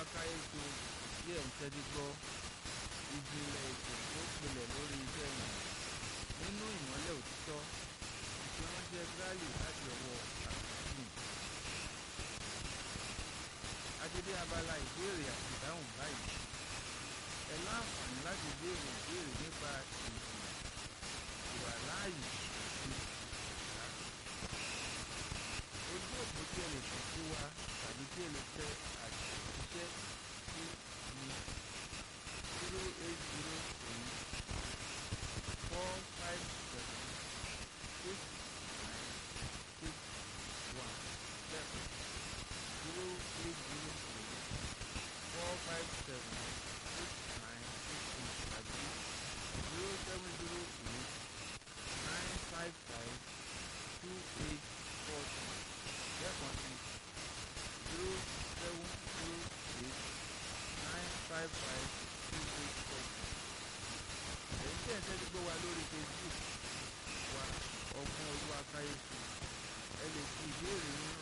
ká ètò tí ẹ̀ ń tẹ́tí gbọ́ ìjìnlẹ̀ ètò tó pilẹ̀ lórí iṣẹ́ yìí nínú ìmọ́lẹ̀ òtítọ́ ìfiránṣẹ́ gírálì láti ọwọ́ àtúntì. adédé abala ìbéèrè àti ìdáhùn báyìí ẹ láǹfààní láti béèrè ìbéèrè nípa èdè ìwàláàyè ojú òpó tí ẹ lè kàn sí wa tàbí tí ẹ lè tẹ àtẹ̀jíṣẹ́ sí ní zero eight zero three four five seven six nine six one seven zero eight zero three four five seven six nine six eight tàbí zero seven zero eight nine five five two eight four two lẹ́ẹ̀kan sí zero seven zero eight nine five five two eight four two. èyí tí ẹ̀ ń tẹ́tí gbọ́ wa lórí Facebook